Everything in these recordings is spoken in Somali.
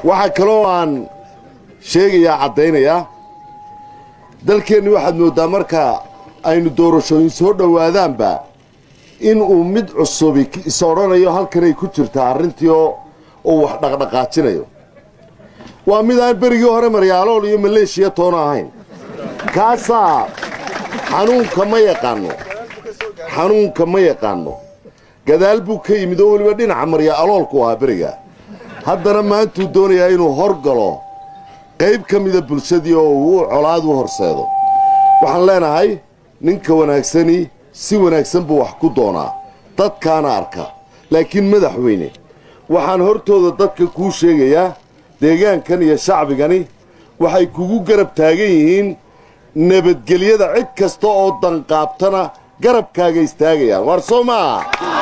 waxaa kaloo aan sheegayaa caddaynayaa dalkeenni waxaad mooddaa marka aynu doorashooyin soo dhowaadaanba in uu mid cusubi is odhanayo halkanay ku jirtaa arrintii oo uu wax dhaqdhaqaajinayo waa mid aan berigii hore maryaalool iyo maleeshiya toona ahayn kaasaa xanuunka ma yaqaanno xanuunka ma yaqaanno gadaal buu ka yimid oo weliba dhinaca marya aloolku ahaa beriga haddana maantuu doonayaa inuu hor galo qayb ka mida bulshadii oo uu colaad u horseedo waxaan leenahay ninka wanaagsani si wanaagsan buu wax ku doonaa dadkaana arka laakiin madaxweyne waxaan hortooda dadka kuu sheegayaa deegaankan iyo shacbigani waxay kugu garab taagan yihiin nabadgelyada cid kasta oo danqaabtana garabkaaga istaagayaan waar soo maaha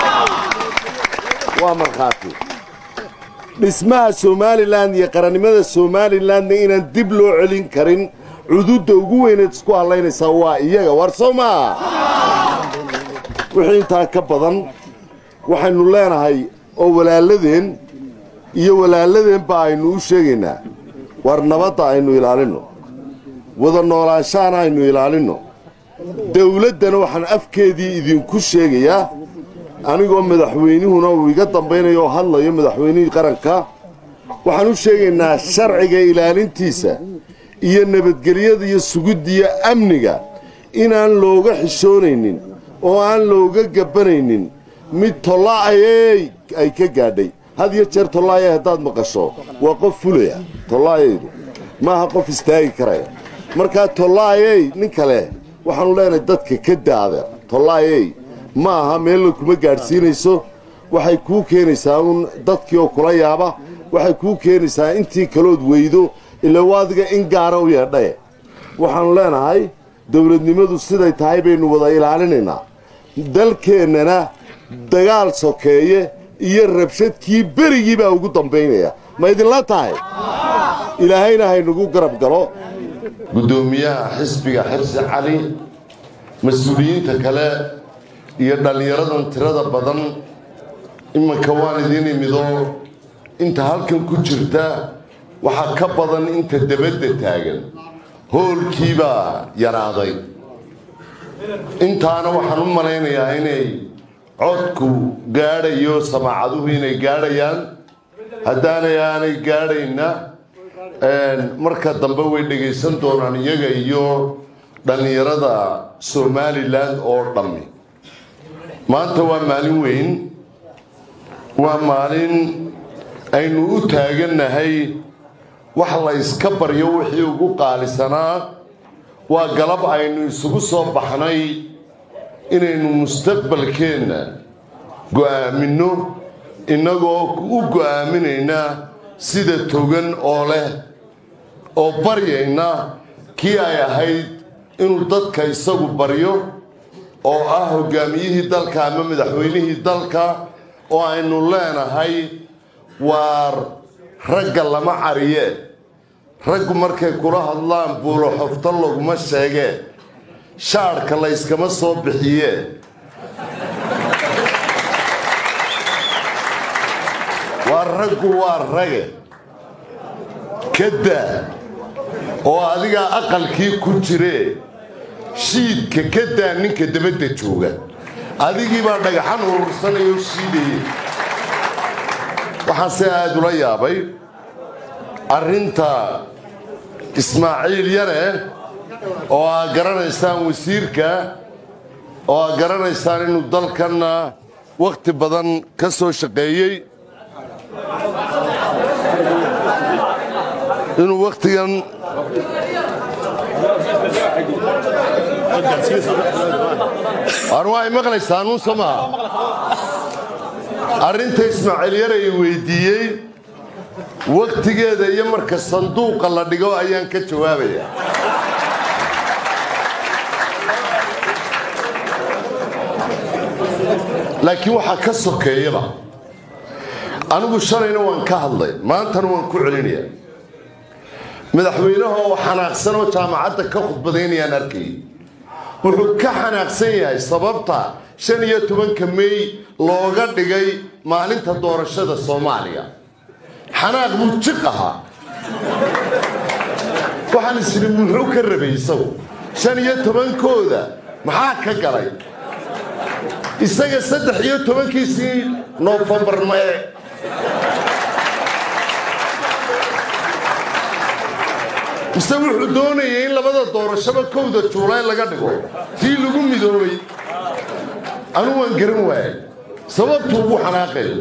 waa markhaati dhismaha somalilan iyo qarannimada somalilanna inaan dib loo celin karin cududda ugu weyneed isku hadlaynaysaa waa iyaga waar soo maaha wixii intaa ka badan waxaynu leenahay oo walaaladeen iyo walaaladeenba aynu u sheegaynaa waar nabadda aynu ilaalinno wada noolaanshaana aynu ilaalinno dawladdana waxaan afkeedii idinku sheegayaa anigoo madaxweynuhuna uu iga dambaynayo oo hadlayo madaxweynihii qaranka waxaan u sheegaynaa sharciga ilaalintiisa iyo nabadgelyada iyo sugiddiyo amniga inaan looga xishoonaynin oo aan looga gabbanaynin mid tollaayey ay ka gaadhay had iyo jeer tollaayay haddaad maqasho waa qof fulaya tollaayaydu maaha qof istaagi karaya markaa tollaayey nin kale waxaanu leenahay dadka ka daada tollaayey ma aha meella kuma gaadhsiinayso waxay kuu keenaysaa uun dadkii oo kula yaaba waxay kuu keenaysaa intii kalood weydo ila waadiga in gaara u yeedhaye waxaanu leenahay dawladnimadu siday tahay baynu wada ilaalinaynaa dalkeennana dagaal sokeeye iyo rabshadkii berigii baa ugu dambaynaya ma idinla tahay ilaahayna haynagu garab galo guddoomiyaha xisbiga xirsi cali mas-uuliyiinta kale iyo dhallinyaradan tirada badan iminka waan idiin imidoo inta halkan ku jirta waxaa ka badan inta debadda taagan hoolkiibaa yaraaday intaana waxaan u malaynayaa inay codku gaadhayo samaacaduhu inay gaadhayaan haddaanay aanay gaadhayna marka dambe way dhegaysan doonaan iyaga iyo dhallinyarada somalilan oo dhammi maanta waa maalin weyn waa maalin aynu u taagannahay wax la yska baryo wixii ugu qaalisanaa waa galab aynu isugu soo baxnay inaynu mustaqbalkeenna go'aaminno innagoo u go'aaminayna sida togan oo leh oo baryayna kii ay ahayd inuu dadka isagu baryo oo ah hoggaamiyihii dalka ama madaxweynihii dalka oo aynu leenahay waar ragga lama cariye raggu markay kula hadlaan buulo xofto laguma sheegee shaadhka layskama soo bixiye waa raggu waa rage ka daa oo adigaa aqalkii ku jiree shiidka ka daa ninka dabadda jooga adigii baa dhagaxan urursanayoo shiidayey waxaan se aada ula yaabay arrinta ismaaciil yare oo aad garanaysaan wasiirka oo aad garanaysaan inuu dalkanna wakhti badan ka soo shaqeeyey inuu wakhtigan waa maqlaysaa nuun soo maha arrinta ismaaciil yar ay weydiiyey wakhtigeeda iyo marka sanduuqa la dhigo ayaan ka jawaabaya laakiin waxaa ka sokeeyaba anigu shalayna waan ka hadlay maantana waan ku celinaya madaxweynaha oo xanaaqsan oo jaamacadda ka khudbadaynayaan arkayay wuxuu ka xanaaqsan yahay sababta shan iyo tobanka mey looga dhigay maalinta doorashada soomaaliya xanaaq buu jiq ahaa waxaan isiri muxuu ka rabay isagu shan iyo tobankooda maxaa ka galay isaga saddex iyo tobankiisii noofembar mae mise wuxuu doonayay in labada doorashaba kowda juulaay laga dhigo tii lagu midoobay anu waan garan waayay sababtuu ugu xanaaqayo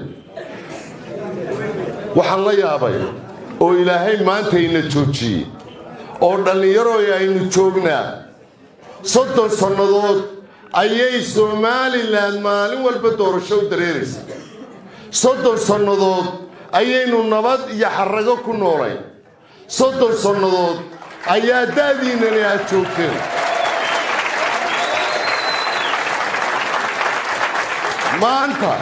waxaan la yaabay oo ilaahay maanta ina joojiyey oo dhallinyarooy aynu joognaa soddon sannadood ayay somalilan maalin walba doorasho u dareeraysay soddon sannadood ayaynu nabad iyo xarago ku noolayn soddon sannadood ayaa da'diinnani aad joogteen maanta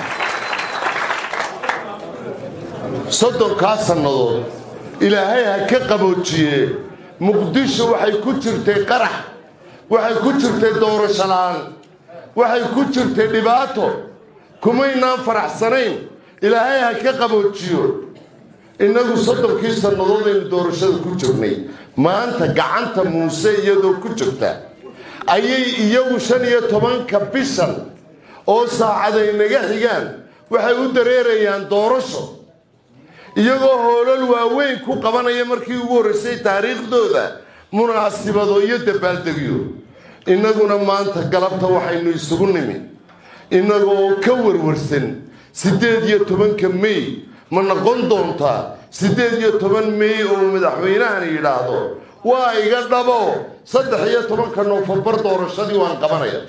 soddonkaa sannadood ilaahay ha ka qaboojiye muqdisho waxay ku jirtay qarax waxay ku jirtay doorasho la'aan waxay ku jirtay dhibaato kumaynaan faraxsanayn ilaahay ha ka qaboojiyo innagu soddonkii sannadood aynu doorashada ku jirnay maanta gacanta muuse iyadoo ku jirta ayay iyagu shan iyo tobanka bishan oo saacaday naga xigaan waxay u dareerayaan doorasho iyagoo hoolal waaweyn ku qabanaya markii ugu horraysay taariikhdooda munaasibado iyo dabaaldegyo innaguna maanta galabta waxaynu isugu nimi innagoo ka warwarsan siddeed iyo tobanka mey ma noqon doontaa siddeed iyo toban mey oo madaxweynahan yidhaahdo waa iga dhabo saddex iyo tobanka noofembar doorashadii waan qabanaya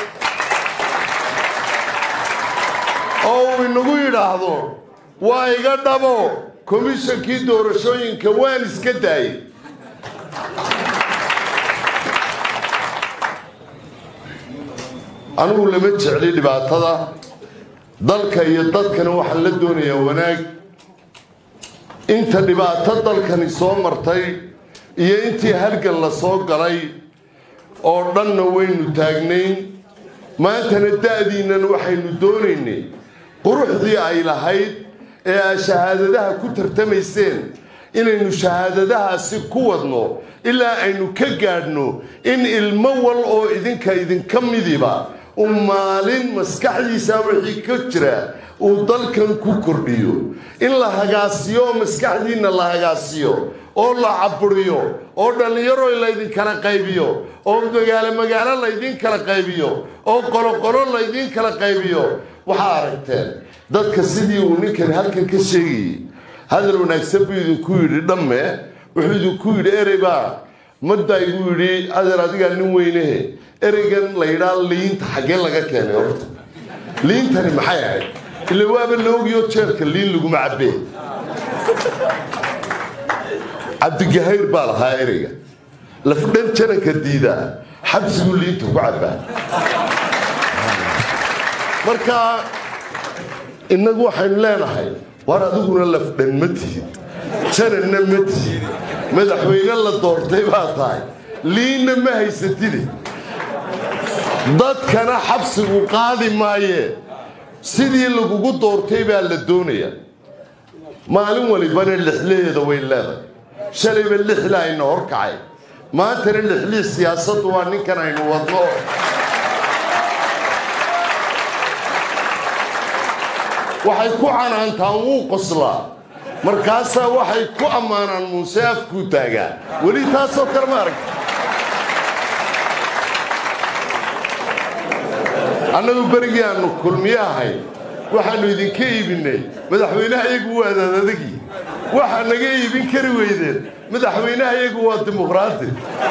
oo uu inagu yidhaahdo waa iga dhabo komishankii doorashooyinka waan iska daayay anigu lama jecli dhibaatada dalka iyo dadkana waxaan la doonayaa wanaag inta dhibaato dalkani soo martay iyo intii halgan la soo galay oo dhanna waynu taagnayn maantana da'diinnan waxaynu doonaynay quruxdii ay lahayd ee aad shahaadadaha ku tartamayseen inaynu shahaadadahaasi ku wadno ilaa aynu ka gaadhno in ilmo wal oo idinka idinka midiba uu maalin maskaxdiisa wixii ka jira uu dalkan ku kordhiyo in la hagaasiyo oo maskaxdiinna la hagaasiyo oo la caburiyo oo dhallinyaro laydinkala qaybiyo oo magaalo magaalo laydin kala qaybiyo oo qoloqolo laydin kala qaybiyo waxaa aragteen dadka sidii uu ninkan halkan ka sheegayey hadal wanaagsan buu idinku yidhi dhamme wuxuu idinku yidhi erey baa maddaa igu yidhi adeer adigaa nin weynehe ereygan la yidhaa liinta xaggee laga keenay horta liintani maxay ahayd ila waaba laogiyo jeerka liin laguma cabbee cabdigahayr baa lahaa ereyga lafdhan jananka diidaa xabsiguu liinta ku cabbaa marka innagu waxaynu leenahay war adiguna lafdhan ma tihid jananna ma tihid madaxweyne la doortay baa tahay liinna ma haysatide dadkana xabsigu qaadi maayee sidii lagugu doortay baa la doonaya maalin walibana lixlaheeda way leedahay shalayba lixla ayna horkacay maantana lixlii siyaasaddu waa ninkan aynu wadno waxay ku canaantaan wuu qoslaa markaasaa waxay ku ammaanaan muuse afkuu taagaa weli taasoo kale ma aragta annagu berigii aannu kulmiye ahay waxaannu idinka iibinnay madaxweynaha iyagu waa adaadadagii waxaa naga iibin kari weydeen madaxweynaha iyagu waa dimuqraadi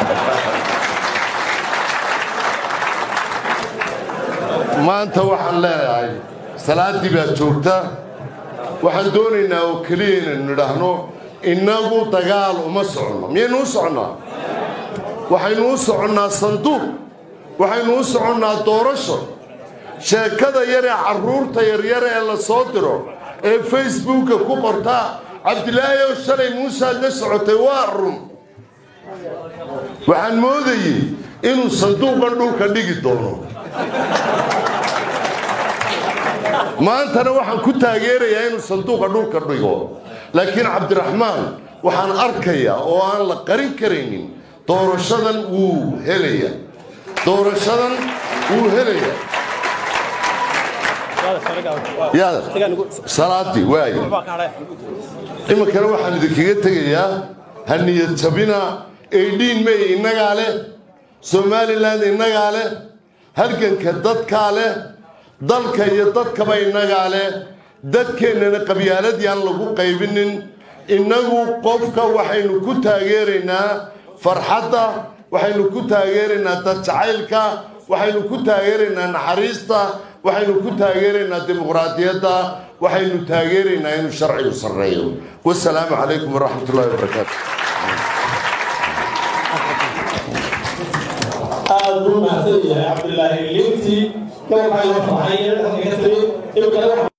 maanta waxaan leenahay salaaddii baad joogta waxaan doonaynaa oo keliya inaynu nidhaahno innagu dagaal uma soconno miyaynu u soconnaa waxaynu u soconnaa sanduuq waxaynu u soconnaa doorasho sheekada yar ee carruurta yaryar ee la soo diro ee facebooka ku qortaa cabdilaahi ow shalay muusead la socotay waa run waxaan moodayey inuu sanduuqan dhulka dhigi doono maantana waxaan ku taageerayaa inuu sanduuqa dhulka dhigo laakiin cabdiraxmaan waxaan arkayaa oo aan la qarin karaynin doorashadan wuu helaya doorashadan wuu helaya yaada salaadii waaye iminkana waxaan idinkaga tegayaa ha niyad jabina aydhiin may innagaa leh somalilan innagaa leh halganka dadkaa leh dalka iyo dadkaba innagaa leh dadkeennana qabyaaladii aan lagu qaybinin innagu qofka waxaynu ku taageeraynaa farxadda waxaynu ku taageeraynaa dad jacaylka waxaynu ku taageeraynaa naxariista waxaynu ku taageeraynaa dimuqraadiyadda waxaynu taageeraynaa inuu sharcigu sarreeyo wasalaamu calaykum waraxmat ullahi wabarakaatu aad buu mahadsan yahay cabdilaahi liintii gabalkaa loo farxay halka ka tiri imikana